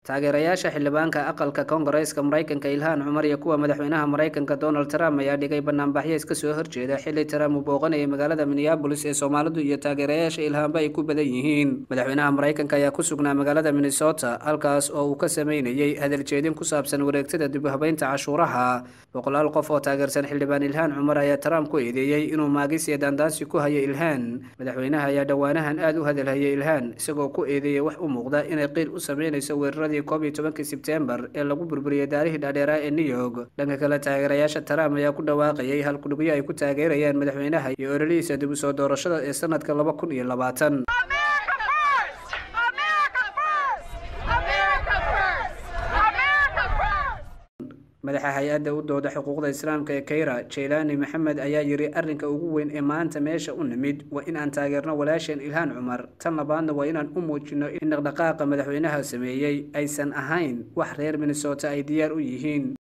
taageerayaasha xildhibaanka aqalka koongareeska maraykanka ilhaan cumar iyo kuwa madaxweynaha maraykanka donald trump ayaa dhigay banaanbaxyo iska soo horjeeda xilli trump uu booqanayay magaalada minneabolis ee soomaalidu iyo taageerayaasha ilhaanba ay ku badan yihiin madaxweynaha maraykanka ayaa ku sugnaa magaalada minnesota halkaas oo uu ka sameynayay hadaljeedin ku saabsan wareegtada dib u habeynta cashuuraha boqolaal qof oo taageersan xildhibaan ilhaan cumar ayaa trump ku eedeeyey inuu maagis iyo daandaansi ku hayo ilhaan madaxweynaha ayaa dhowaanahan aada u hadalhayay ilhaan isagoo ku eedeeyey wax u muuqda inay qiil u sameynayso weerarada koob iyo tobankii sebtembar ee lagu burburiyey daarihii dhaadheeraa ee new york dhanka kale taageerayaasha trump ayaa ku dhawaaqayay halkudhigyo ay ku taageerayaan madaxweynaha iyo ololihiisa dib u soo doorashada ee sanadka laba kun iyo labaatan madaxa hay-adda u dooda xuquuqda islaamka ee kayra jaylaani maxamed ayaa yidhi arrinka ugu weyn ee maanta meesha u nimid waa in aan taageerno walaasheen ilhaan cumar tan labaadna waa inaan u muujino in dhaqdhaqaaqa madaxweynaha sameeyey aysan ahayn wax reer minnesota ay diyaar u yihiin